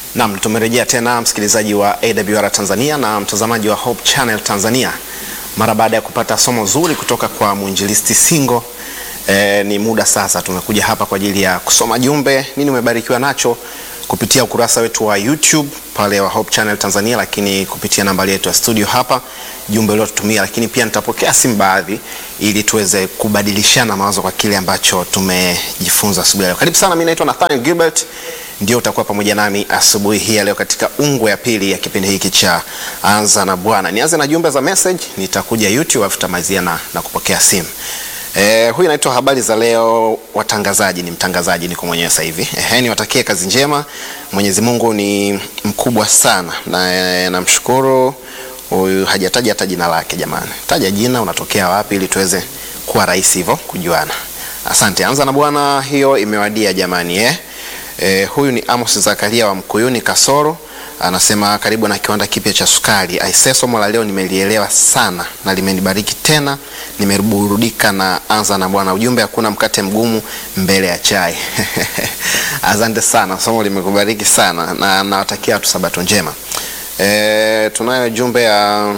Naam, tumerejea tena msikilizaji wa AWR Tanzania na mtazamaji wa Hope Channel Tanzania mara baada ya kupata somo zuri kutoka kwa mwinjilisti Singo. E, ni muda sasa tumekuja hapa kwa ajili ya kusoma jumbe, nini umebarikiwa nacho kupitia ukurasa wetu wa YouTube pale wa Hope Channel Tanzania, lakini kupitia nambari yetu ya studio hapa, jumbe uliotutumia, lakini pia nitapokea simu baadhi ili tuweze kubadilishana mawazo kwa kile ambacho tumejifunza asubuhi leo. Karibu sana, mimi naitwa Nathaniel Gilbert, ndio utakuwa pamoja nami asubuhi hii ya leo katika ungwe ya pili ya kipindi hiki cha Anza na Bwana. Nianze na jumbe za message, nitakuja YouTube afu tutamalizia na, na kupokea simu. Eh, huyu anaitwa habari za leo watangazaji, ni mtangazaji niko mwenyewe sasa hivi. Eh, niwatakie kazi njema. Mwenyezi Mungu ni mkubwa sana na eh, namshukuru huyu hajataja hata jina lake jamani. Taja jina unatokea wapi ili tuweze kuwa rahisi hivyo kujuana. Asante. Anza na Bwana hiyo imewadia jamani eh. Eh, huyu ni Amos Zakaria wa Mkuyuni Kasoro anasema karibu na kiwanda kipya cha sukari. Aisee, somo la leo nimelielewa sana na limenibariki tena, nimeburudika na anza na Bwana. Ujumbe hakuna mkate mgumu mbele ya chai. Asante sana, somo limekubariki sana na nawatakia watu sabato njema. E, tunayo jumbe ya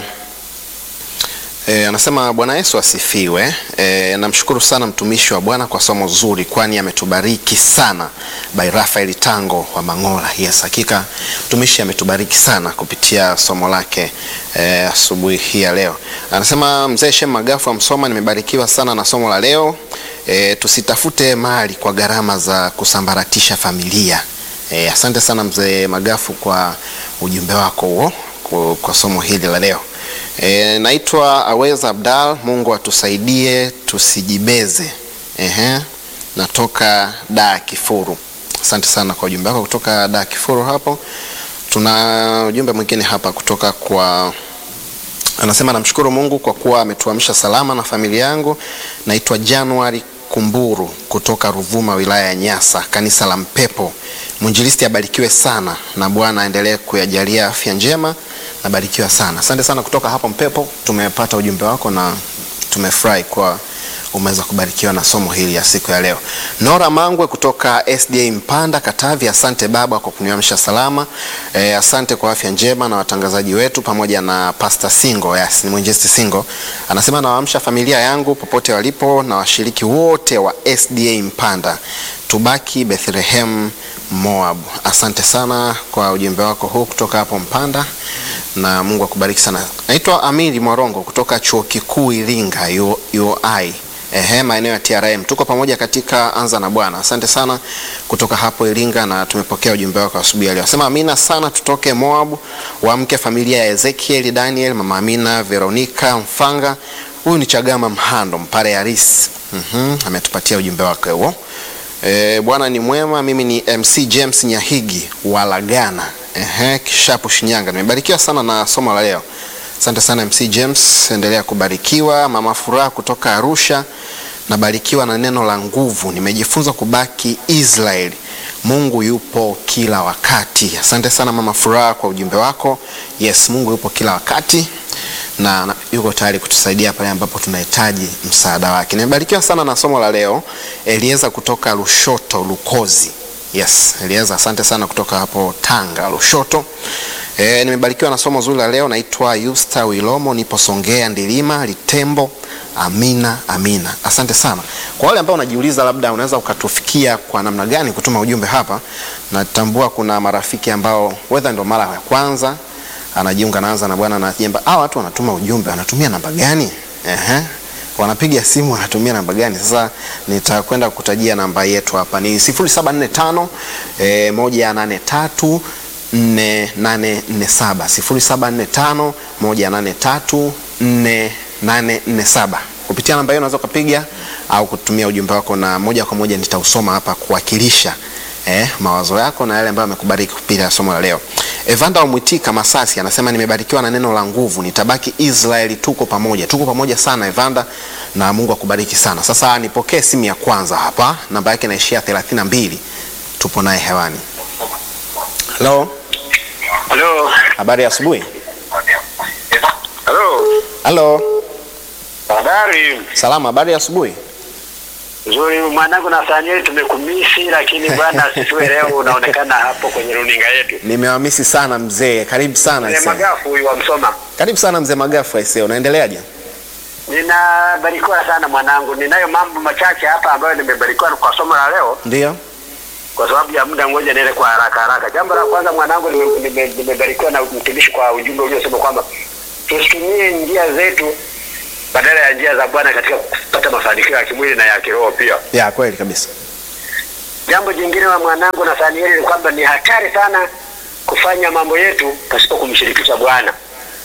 E, anasema Bwana Yesu asifiwe. E, namshukuru sana mtumishi wa Bwana kwa somo zuri, kwani ametubariki sana. By Rafael Tango wa Mangola. Yes, hakika mtumishi ametubariki sana kupitia somo lake e, asubuhi hii ya leo. Anasema mzee Shem Magafu wa Msoma, nimebarikiwa sana na somo la leo. E, tusitafute mali kwa gharama za kusambaratisha familia. E, asante sana mzee Magafu kwa ujumbe wako huo kwa, kwa somo hili la leo. E, naitwa Aweza Abdal. Mungu atusaidie tusijibeze. Ehe, natoka da Kifuru. Asante sana kwa ujumbe wako kutoka da Kifuru hapo. Tuna ujumbe mwingine hapa kutoka kwa anasema, namshukuru Mungu kwa kuwa ametuamsha salama na familia yangu. Naitwa Januari Kumburu kutoka Ruvuma, wilaya ya Nyasa, kanisa la Mpepo. Mwinjilisti abarikiwe sana na Bwana aendelee kuyajalia afya njema. Nabarikiwa sana, asante sana kutoka hapo Mpepo. Tumepata ujumbe wako na tumefurahi kwa umeweza kubarikiwa na somo hili ya siku ya leo. Nora Mangwe kutoka SDA Mpanda, Katavi, asante baba kwa kuniamsha salama. E, asante kwa afya njema na watangazaji wetu pamoja na Pastor Singo. Yes, ni mwinjilisti Singo anasema nawaamsha familia yangu popote walipo na washiriki wote wa SDA Mpanda, tubaki Bethlehem Moab. Asante sana kwa ujumbe wako huu kutoka hapo Mpanda na Mungu akubariki sana. Naitwa Amiri Mwarongo kutoka Chuo Kikuu Iringa UI. Ehe, maeneo ya TRM. Tuko pamoja katika Anza na Bwana. Asante sana kutoka hapo Iringa na tumepokea ujumbe wako asubuhi ya leo. Sema amina sana tutoke Moab, waamke familia ya Ezekiel, Daniel, Mama Amina, Veronica Mfanga. Huyu ni Chagama Mhando, Mpare Haris. Mhm, ametupatia ujumbe wake huo. E, Bwana ni mwema. Mimi ni MC James Nyahigi wa Lagana. Ehe, Kishapu Shinyanga. Nimebarikiwa sana na somo la leo. Asante sana MC James, endelea kubarikiwa. Mama Furaha kutoka Arusha, nabarikiwa na neno la nguvu. Nimejifunza kubaki Israeli. Mungu yupo kila wakati. Asante sana Mama Furaha kwa ujumbe wako. Yes, Mungu yupo kila wakati na, na yuko tayari kutusaidia pale ambapo tunahitaji msaada wake. Nimebarikiwa sana na somo la leo. Elieza kutoka Lushoto Lukozi. Yes, Elieza, asante sana kutoka hapo Tanga Lushoto. E, nimebarikiwa na somo zuri la leo. Naitwa Yusta Wilomo, nipo Songea Ndilima Litembo. Amina, amina. Asante sana. Kwa wale ambao unajiuliza labda unaweza ukatufikia kwa namna gani kutuma ujumbe hapa, natambua kuna marafiki ambao wedha ndo mara ya kwanza anajiunga naanza na Bwana na jemba. Hawa watu wanatuma ujumbe, wanatumia namba gani? Ehe. Wanapiga simu wanatumia namba gani? Sasa nitakwenda kutajia namba yetu hapa ni 0745 eh, 183 4847 0745 183 4847. Kupitia namba hiyo unaweza ukapiga au kutumia ujumbe wako na moja kwa moja nitausoma hapa kuwakilisha eh, mawazo yako na yale ambayo amekubariki kupitia somo la leo. Evanda Mwitika Masasi anasema nimebarikiwa na neno la nguvu, nitabaki Israeli. Tuko pamoja, tuko pamoja sana Evanda, na Mungu akubariki sana. Sasa nipokee simu ya kwanza hapa, namba yake inaishia 32. Tupo naye hewani. Halo, Halo. habari ya asubuhi. Halo. Halo, Habari. salama, habari ya asubuhi. Nzuri mwanangu na Sanieli tumekumisi lakini bwana sisiwe leo unaonekana hapo kwenye runinga yetu. Nimewamisi sana mzee, karibu sana Mzee aisee. Magafu huyu wa Msoma. Karibu sana mzee Magafu aisee, unaendeleaje? Ninabarikiwa sana mwanangu. Ninayo mambo machache hapa ambayo nimebarikiwa kwa somo la leo Ndio. kwa sababu ya muda ngoja niende kwa haraka haraka. Jambo la kwanza mwanangu, nime- nime- nimebarikiwa na mtumishi kwa ujumbe uliosema kwamba tusitumie njia zetu badala ya njia za Bwana katika kupata mafanikio ya kimwili na ya kiroho pia. Ya kweli kabisa. Jambo jingine wa mwanangu na Sanieli ni kwamba ni hatari sana kufanya mambo yetu pasipo kumshirikisha Bwana,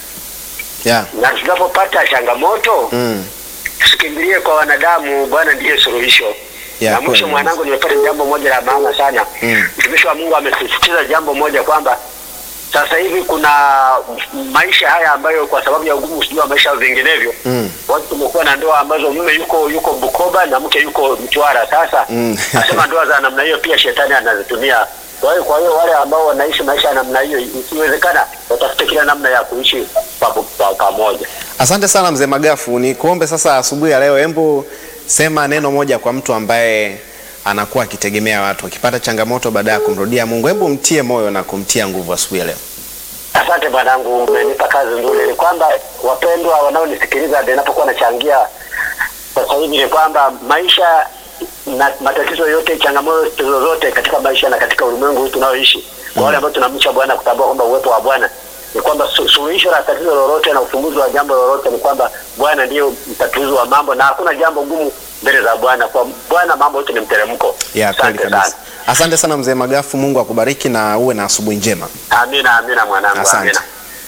Ya. na tunapopata changamoto Mm. tusikimbilie kwa wanadamu. Bwana ndiye suluhisho. Ya, na mwisho kweli. mwanangu, nimepata jambo moja la maana sana. Mm. Mtumishi wa Mungu amesisitiza jambo moja kwamba sasa hivi kuna maisha haya ambayo kwa sababu ya ugumu sijui wa maisha au vinginevyo Mm. watu tumekuwa na ndoa ambazo mume yuko yuko Bukoba na mke yuko Mtwara. Sasa Mm. nasema ndoa za namna hiyo pia shetani anazitumia. Kwa hiyo kwa hiyo wale ambao wanaishi maisha ya namna hiyo, ikiwezekana watafute kila namna ya kuishi pa- pa- pamoja. Asante sana mzee Magafu, ni kuombe sasa asubuhi ya leo, hebu sema neno moja kwa mtu ambaye anakuwa akitegemea watu, akipata changamoto baada ya kumrudia Mungu, hebu mtie moyo na kumtia nguvu asubuhi ya leo. Asante bwanangu, umenipa kazi nzuri. Ni kwamba wapendwa wanaonisikiliza, ninapokuwa nachangia sasa hivi, ni kwamba maisha na matatizo yote, changamoto zozote katika maisha na katika ulimwengu huu tunaoishi, kwa wale ambao tunamcha Bwana, kutambua kwamba uwepo wa Bwana ni kwamba su- suluhisho la tatizo lolote na ufumbuzi wa jambo lolote ni kwamba Bwana ndiyo mtatuzi wa mambo, na hakuna jambo gumu mbele za Bwana. Kwa Bwana mambo yote ni mteremko. Ya kweli Asante kabisa. sana. Asante sana mzee Magafu, Mungu akubariki na uwe na asubuhi njema. Amina, amina mwanangu, Asante. amina.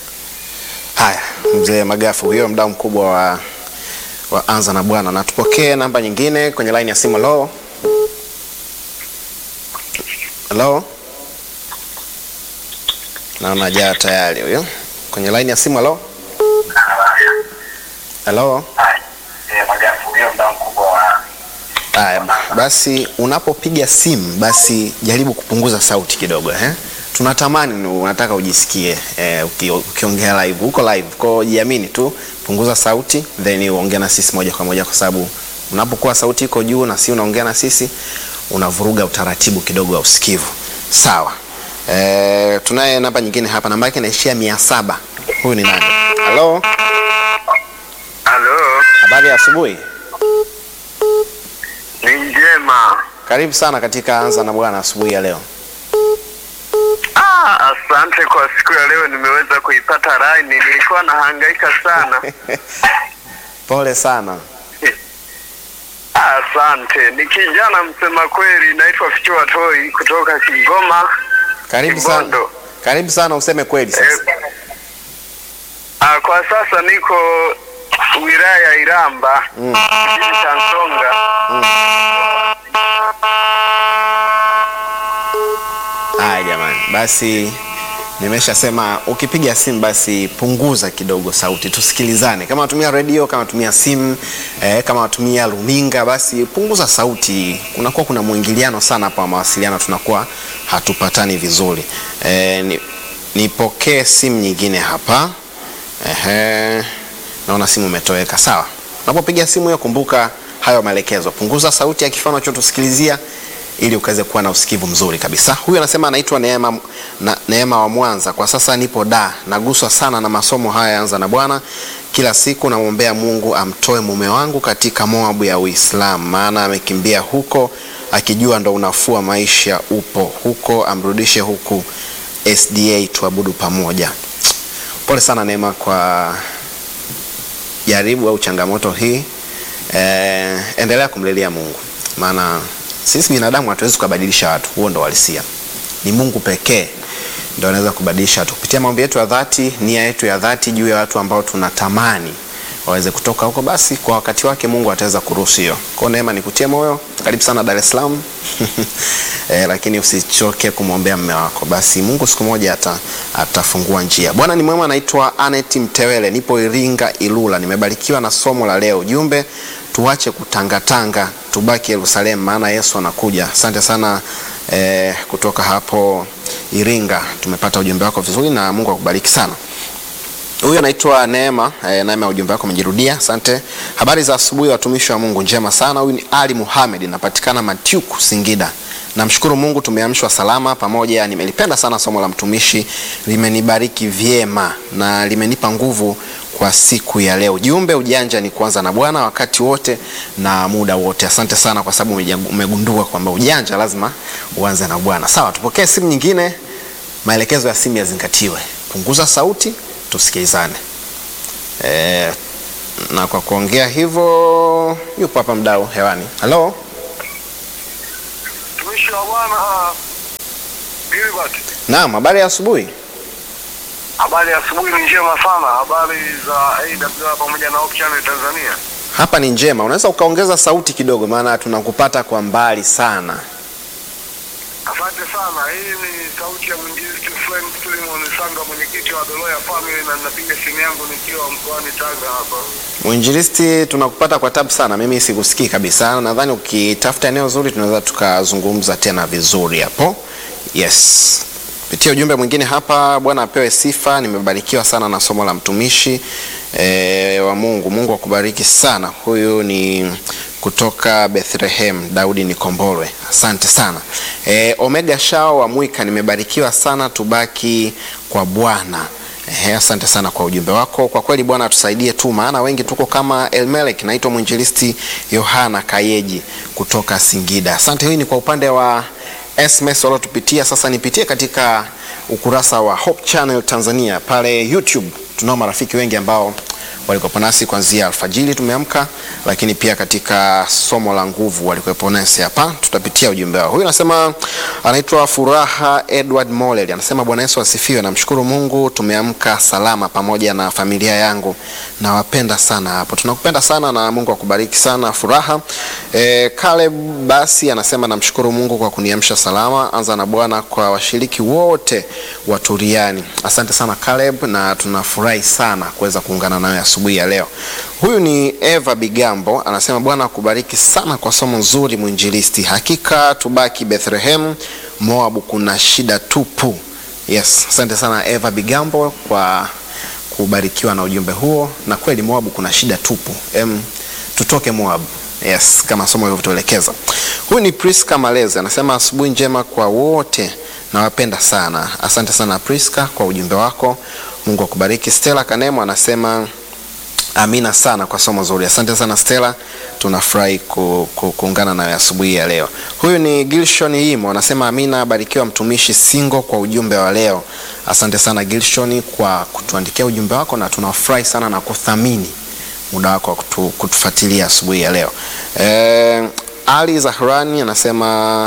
Haya, mzee Magafu huyo mdau mkubwa wa, wa Anza na Bwana, na tupokee namba nyingine kwenye line ya simu. Hello, hello, naona jaa tayari huyo kwenye line ya simu. Hello, hello. Haya, basi unapopiga simu basi jaribu kupunguza sauti kidogo eh? Tunatamani ni- unataka ujisikie eh, uki- ukiongea live, uko live, kwa jiamini tu, punguza sauti then uongea na sisi moja kwa moja, kwa sababu unapokuwa sauti iko juu na si unaongea na sisi unavuruga utaratibu kidogo wa usikivu. Sawa. Eh, tunaye namba nyingine hapa, namba yake inaishia mia saba. Huyu ni nani? Halo, Halo, habari ya asubuhi. ni njema. Karibu sana katika Anza na Bwana asubuhi ya leo. Ah, asante kwa siku ya leo, nimeweza kuipata laini. Nilikuwa nahangaika sana. Pole sana. Asante. Ni kijana msema kweli, naitwa Fichua Toi kutoka Kigoma. Karibu sana. Kibondo. Karibu sana useme kweli Eh, sasa. ah, kwa sasa niko wilaya ya Iramba Mm. kijiji cha Nsonga. Haya jamani, basi nimeshasema ukipiga simu basi punguza kidogo sauti, tusikilizane. Kama unatumia redio, kama unatumia simu eh, kama unatumia runinga, basi punguza sauti. Kunakuwa kuna mwingiliano sana hapa wa mawasiliano, tunakuwa hatupatani vizuri. Eh, ni, nipokee simu nyingine hapa. Ehe, naona simu imetoweka. Sawa, unapopiga simu hiyo kumbuka hayo maelekezo, punguza sauti ya kifaa unachotusikilizia ili ukaweze kuwa na usikivu mzuri kabisa. Huyu anasema anaitwa Neema, na, Neema wa Mwanza. Kwa sasa nipo da, naguswa sana na masomo haya ya Anza na Bwana. Kila siku namwombea Mungu amtoe mume wangu katika Moabu ya Uislamu, maana amekimbia huko akijua ndo unafuu wa maisha upo huko, amrudishe huku SDA tuabudu pamoja. Pole sana Neema kwa jaribu au changamoto hii. Eh, endelea kumlilia Mungu, maana sisi binadamu hatuwezi kubadilisha watu, huo ndo walisia. Ni Mungu pekee ndo anaweza kubadilisha watu kupitia maombi yetu ya dhati, nia yetu ya dhati juu ya watu ambao tunatamani waweze kutoka huko, basi kwa wakati wake Mungu ataweza kuruhusu hiyo. Kwa hiyo Neema, nikutie moyo, karibu sana Dar es Salaam eh, lakini usichoke kumwombea mume wako, basi Mungu siku moja ata, atafungua njia. Bwana ni mwema. Naitwa Anet Mtewele, nipo Iringa Ilula. Nimebarikiwa na somo la leo. Ujumbe, tuache kutangatanga, tubaki Yerusalemu, maana Yesu anakuja. Asante sana eh, kutoka hapo Iringa, tumepata ujumbe wako vizuri na Mungu akubariki sana. Huyu anaitwa Neema. Eh, Neema, ujumbe wako umejirudia, asante. Habari za asubuhi, watumishi wa Mungu. Njema sana. Huyu ni Ali Muhamed, napatikana Matiuku, Singida. Namshukuru Mungu tumeamshwa salama pamoja. Nimelipenda sana somo la mtumishi, limenibariki vyema na limenipa nguvu kwa siku ya leo. Jumbe ujanja ni kuanza na Bwana wakati wote na muda wote. Asante sana kwa sababu umeja- umegundua kwamba ujanja lazima uanze na Bwana. Sawa, tupokee simu nyingine. Maelekezo ya simu yazingatiwe, punguza sauti, tusikilizane. E, na kwa kuongea hivyo, yupo hapa mdau hewani. Halo, Mtumishi wa Bwana Gilbert, naam, habari ya asubuhi. habari ya asubuhi ni njema sana. Habari za AWR pamoja na Hope Channel Tanzania. Hapa ni njema. Unaweza ukaongeza sauti kidogo, maana tunakupata kwa mbali sana. Asante sana. Hii ni sauti ya mwinjilisti Frank Suleiman Sanga, mwenyekiti wa Doloya Family, na ninapiga simu yangu nikiwa mkoani Tanga hapa. Mwinjilisti, tunakupata kwa tabu sana, mimi sikusikii kabisa. Nadhani ukitafuta eneo zuri tunaweza tukazungumza tena vizuri hapo. Yes, pitia ujumbe mwingine hapa. Bwana apewe sifa, nimebarikiwa sana na somo la mtumishi e, wa Mungu. Mungu akubariki sana. Huyu ni kutoka Bethlehem, Daudi Nikombolwe, asante sana. E, Omega Shao wa Mwika, nimebarikiwa sana, tubaki kwa Bwana. Ehe, asante sana kwa ujumbe wako. Kwa kweli Bwana atusaidie tu, maana wengi tuko kama Elmelek. Naitwa mwinjilisti Yohana Kayeji kutoka Singida. Asante. Hii ni kwa upande wa SMS waliotupitia. Sasa nipitie katika ukurasa wa Hope Channel Tanzania pale YouTube. Tunao marafiki wengi ambao walikuwepo nasi kuanzia alfajiri tumeamka, lakini pia katika somo la nguvu walikuwepo nasi hapa. Tutapitia ujumbe wao. Huyu anasema anaitwa Furaha Edward Molel, anasema Bwana Yesu asifiwe. Namshukuru Mungu tumeamka salama pamoja na familia yangu, nawapenda sana hapo. Tunakupenda sana na Mungu akubariki sana Furaha. E, Caleb basi anasema namshukuru Mungu kwa kuniamsha salama. Anza na Bwana kwa washiriki wote wa Turiani. Asante sana Caleb, na tunafurahi sana kuweza kuungana nawe asubuhi ya leo. Huyu ni Eva Bigambo anasema Bwana akubariki sana kwa somo nzuri mwinjilisti. Hakika tubaki Bethlehem, Moabu kuna shida tupu. Yes, asante sana Eva Bigambo kwa kubarikiwa na ujumbe huo, na kweli Moabu kuna shida tupu. Em, tutoke Moabu. Yes, kama somo lilivyotuelekeza. Huyu ni Priska Maleze anasema asubuhi njema kwa wote, nawapenda sana. Asante sana Priska kwa ujumbe wako, Mungu akubariki. Stella Kanemo anasema amina sana kwa somo zuri. Asante sana Stella, tunafurahi ku, ku, kuungana nawe asubuhi ya leo. Huyu ni Gilshon Imo anasema amina, barikiwa mtumishi Singo kwa ujumbe wa leo. Asante sana Gilshon kwa kutuandikia ujumbe wako, na tunafurahi sana na kuthamini muda wako wa kutu, kutufuatilia asubuhi ya leo. E, Ali Zahrani anasema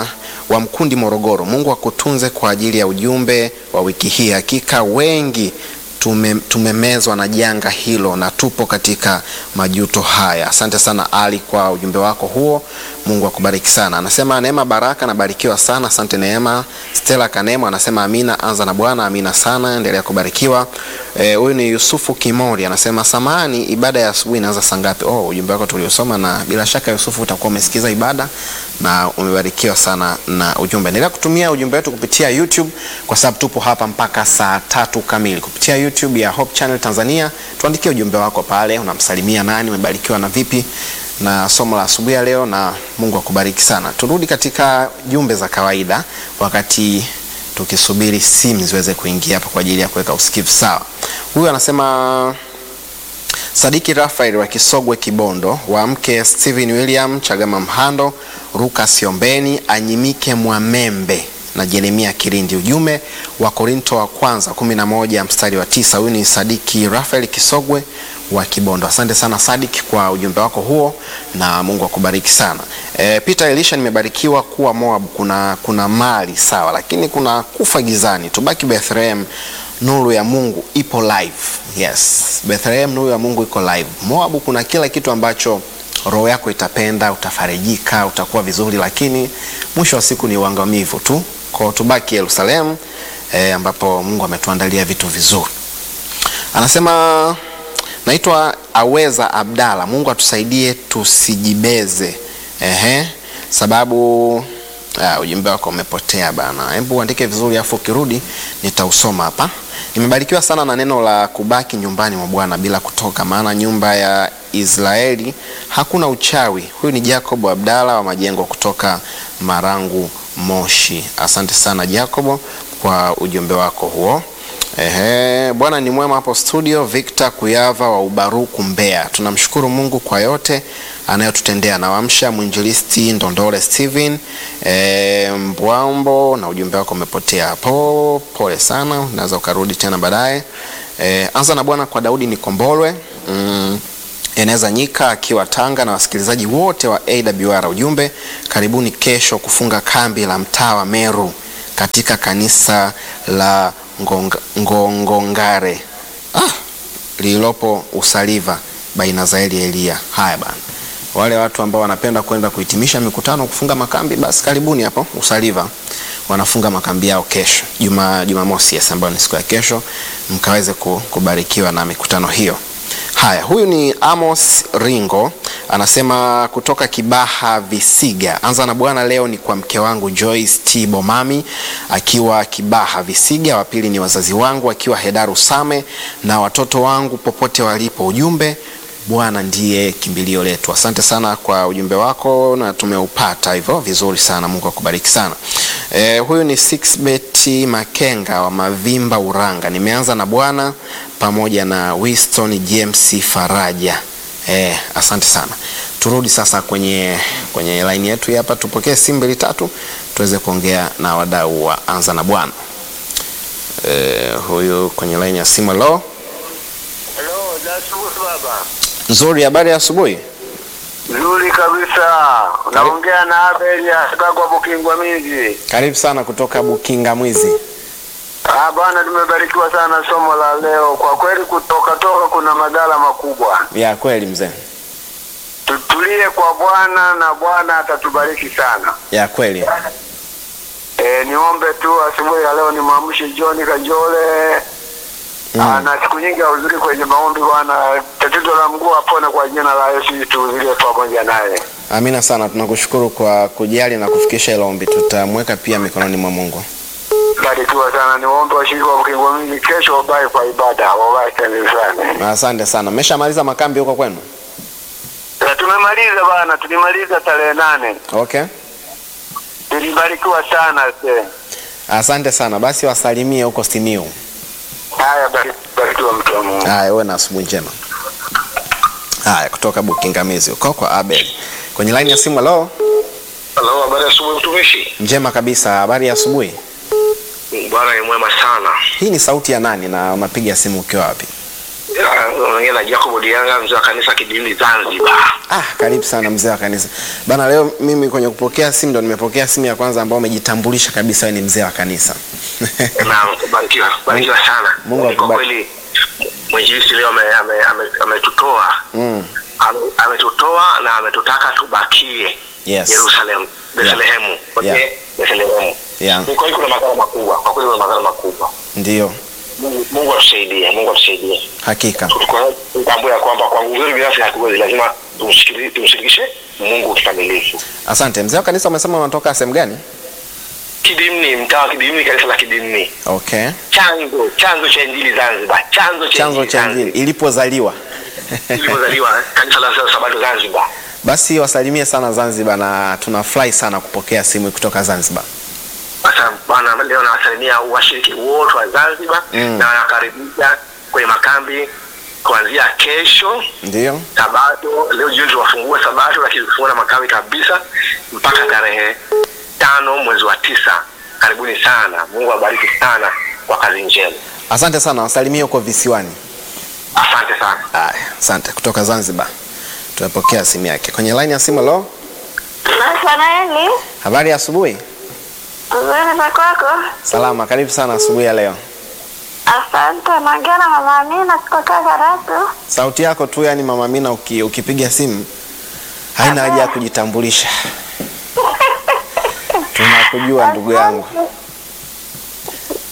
wa Mkundi Morogoro, Mungu akutunze kwa ajili ya ujumbe wa wiki hii. Hakika wengi tume, tumemezwa na janga hilo na tupo katika majuto haya. Asante sana Ali kwa ujumbe wako huo, Mungu akubariki sana. Anasema Neema Baraka, nabarikiwa sana, asante Neema. Stella Kanemo anasema amina, anza na Bwana, amina sana, endelea kubarikiwa. Huyu e, ni Yusufu Kimori anasema samani, ibada ya asubuhi inaanza saa ngapi? Oh, ujumbe wako tuliosoma, na bila shaka Yusufu utakuwa umesikiza ibada na umebarikiwa sana na ujumbe. Endelea kutumia ujumbe wetu kupitia YouTube kwa sababu tupo hapa mpaka saa tatu kamili kupitia YouTube ya Hope Channel Tanzania. Tuandikie ujumbe wako pale, unamsalimia nani, umebarikiwa na vipi na somo la asubuhi ya leo, na Mungu akubariki sana. Turudi katika jumbe za kawaida wakati tukisubiri simu ziweze kuingia hapa kwa ajili ya kuweka usikivu sawa. Huyu anasema Sadiki Rafael wa Kisogwe Kibondo, wa mke Steven William Chagama Mhando, Ruka Siombeni, Anyimike Mwamembe na Jeremia Kirindi. Ujumbe wa Korinto wa kwanza 11 mstari wa tisa. Huyu ni Sadiki Rafael Kisogwe wa Kibondo. Asante sana Sadiki kwa ujumbe wako huo na Mungu akubariki sana. E, Peter Elisha, nimebarikiwa kuwa Moab kuna, kuna mali sawa, lakini kuna kufa gizani. Tubaki Bethlehem, nuru ya Mungu ipo live. Yes, Bethlehem, nuru ya Mungu iko live. Moab kuna kila kitu ambacho roho yako itapenda, utafarijika, utakuwa vizuri, lakini mwisho wa siku ni uangamivu tu. Kwa tubaki Yerusalemu, e, ambapo Mungu ametuandalia vitu vizuri. Anasema naitwa Aweza Abdalla. Mungu atusaidie tusijibeze, ehe, sababu Ah, ujumbe wako umepotea bana. Hebu uandike vizuri afu ukirudi nitausoma hapa. Nimebarikiwa sana na neno la kubaki nyumbani mwa Bwana bila kutoka, maana nyumba ya Israeli hakuna uchawi. Huyu ni Jacob Abdalla wa Majengo kutoka Marangu, Moshi. Asante sana Jacob kwa ujumbe wako huo. Ehe, Bwana ni mwema hapo studio. Victor Kuyava wa Ubaruku, Mbeya. Tunamshukuru Mungu kwa yote anayotutendea. Nawamsha mwinjilisti Ndondole Steven e, Mbwambo, na ujumbe wako umepotea hapo. Pole sana, unaweza ukarudi tena baadaye. E, anza na Bwana kwa Daudi Nikombolwe mm, Eneza Nyika akiwa Tanga na wasikilizaji wote wa AWR. Ujumbe, karibuni kesho kufunga kambi la mtaa wa Meru katika kanisa la Ngonga- Ngongongare ah, lililopo Usaliva baina Zaeli Elia. Haya bana, wale watu ambao wanapenda kwenda kuhitimisha mikutano kufunga makambi, basi karibuni hapo Usaliva, wanafunga makambi yao kesho Juma Jumamosi, yes, ambayo ni siku ya kesho, mkaweze ku- kubarikiwa na mikutano hiyo. Haya, huyu ni Amos Ringo anasema kutoka Kibaha Visiga. Anza na Bwana leo ni kwa mke wangu Joyce T Bomami akiwa Kibaha Visiga. Wa pili ni wazazi wangu akiwa Hedaru Same na watoto wangu popote walipo. Ujumbe, Bwana ndiye kimbilio letu. Asante sana kwa ujumbe wako na tumeupata hivyo vizuri sana. Mungu akubariki sana. E, huyu ni Sixbet Makenga wa Mavimba Uranga. Nimeanza na Bwana pamoja na Winston James Faraja. E, asante sana. Turudi sasa kwenye kwenye line yetu hii hapa, tupokee simu mbili tatu tuweze kuongea na wadau wa Anza na Bwana. E, huyu kwenye line ya simu. Hello, Hello, Jasusi baba. nzuri, habari ya asubuhi. Nzuri kabisa. Naongea na Abel Asakwa Bukingwa Miji. Karibu sana kutoka Bukinga Mwizi. Ah, bwana tumebarikiwa sana somo la leo. Kwa kweli kutoka toka kuna madhara makubwa. Ya kweli mzee, Tutulie kwa Bwana na Bwana atatubariki sana. ya kweli. E, niombe tu asubuhi ya leo nimwamshe John Kajole Mm. Ah, na siku nyingi ahudhurii kwenye maombi bwana. Tatizo la mguu apone kwa jina la Yesu, tuhudhurie pamoja naye. Amina sana, tunakushukuru kwa kujali na kufikisha hilo ombi. Tutamweka pia mikononi mwa Mungu. Barikiwa sana. Niwaombe washiriki wa Mkingo Mingi kesho wabae kwa ibada, wabae kanisani. Na Asante sana. Mmeshamaliza makambi huko kwenu? Na tumemaliza bana, tulimaliza tarehe nane. Okay, Tulibarikiwa sana se. asante sana. Basi wasalimie huko Simiu. Haya, bari- barikiwa mtu wa Mungu. Haya, uwe na asubuhi njema. Haya, kutoka Bukingamizi huko kwa Abel kwenye laini ya simu. Halo, Halo, habari ya asubuhi mtumishi. njema kabisa. Habari ya asubuhi. Bwana ni mwema sana. Hii ni sauti ya nani na unapiga simu ukiwa wapi? Unaongea na Jacob Dianga, mzee wa kanisa Kidini Zanzibar. Ah, karibu sana mzee wa kanisa bana. Leo mimi kwenye kupokea simu ndo nimepokea simu ya kwanza ambao umejitambulisha kabisa wewe ni mzee wa kanisa. Naam, barikiwa, barikiwa sana. Mungu Kwa akubariki. kweli mwinjilisti leo ame- ame- ame- ametutoa Mm. Ame- ametutoa na ametutaka tubakie Yes. Yerusalemu, Bethlehemu, Yeah. okay? Bethlehemu. Yeah. Ni kweli kuna madhara makubwa, kwa kweli kuna madhara makubwa. Ndio, Mungu Mungu atusaidie, Mungu atusaidie. hakika. Kwa- Tutambue ya kwamba kwa nguvu zetu binafsi hatuwezi, lazima tumshiriki- tumshirikishe Mungu kikamilifu. Asante mzee wa kanisa, umesema unatoka sehemu gani? Kidimni, mtaa wa Kidimni, kanisa la Kidimni, Okay, chanzo chanzo cha injili Zanzibar, chanzo cha chanzo injili cha Zanzibar. injili ilipozaliwa. Ilipozaliwa kanisa la Sabato Zanzibar. Basi wasalimie sana Zanzibar, na tunafurahi sana kupokea simu kutoka Zanzibar. Sasa bwana, leo nawasalimia washiriki wote wa Zanzibar Mm. na nawakaribisha kwenye makambi kuanzia kesho Ndio, Sabato. Leo jioni tuwafungua Sabato, lakini tufungua na makambi kabisa mpaka tarehe tano mwezi wa tisa. Karibuni sana, Mungu awabariki sana kwa kazi njema. asante sana. Wasalimie huko visiwani. Asante sana. Haya, asante. Kutoka Zanzibar tumepokea simu yake kwenye line ya simu. Lo, Nathanaeli, habari ya asubuhi. nzuri za kwako? Salama, karibu sana asubuhi ya leo. Asante. Naongea na mama Amina kutoka Karatu. Sauti yako tu, yani mama Amina, uki, ukipiga simu haina haja ya kujitambulisha. Tunakujua ndugu yangu.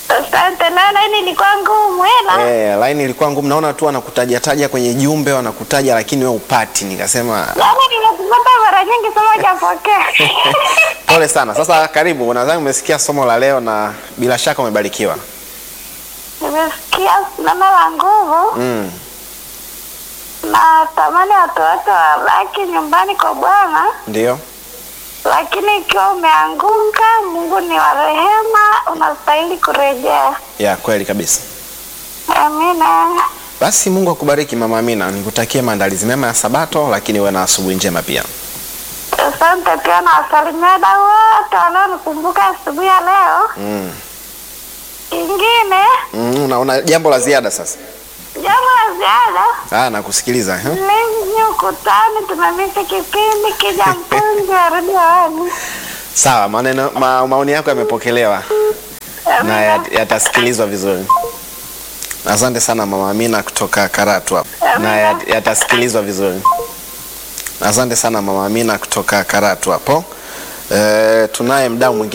Asante. Na laini ilikuwa ngumu ila Eh, laini ilikuwa ngumu, naona tu wanakutaja taja kwenye jumbe wanakutaja, lakini wewe upati. Nikasema yaani nimekupata mara nyingi sema hujapokea. pole sana. Sasa karibu, nadhani umesikia somo la leo na bila shaka umebarikiwa. Nimesikia neno la nguvu Mm. na tamani watu wote wabaki nyumbani kwa Bwana, Ndio. lakini ikiwa umeanguka, Mungu ni wa rehema, unastahili kurejea. Ya kweli kabisa. Amina. Basi Mungu akubariki Mama Amina, nikutakie maandalizi mema ya Sabato, lakini uwe na asubuhi njema pia. Asante pia na wasalimia wadau wote wanaonikumbuka asubuhi ya leo. Mm. Kingine Mm, una, una jambo la ziada sasa? jambo la ziada Ah, nakusikiliza. eh? Lenye ukutani tumemisi kipindi kija mpunzi warudi hewani. Sawa, maneno ma, maoni yako yamepokelewa na yat- yatasikilizwa vizuri. Asante sana Mama Amina kutoka Karatu hapo. Na yat- yatasikilizwa vizuri. Asante sana Mama Amina kutoka Karatu hapo. Eh, tunaye mdau mwingine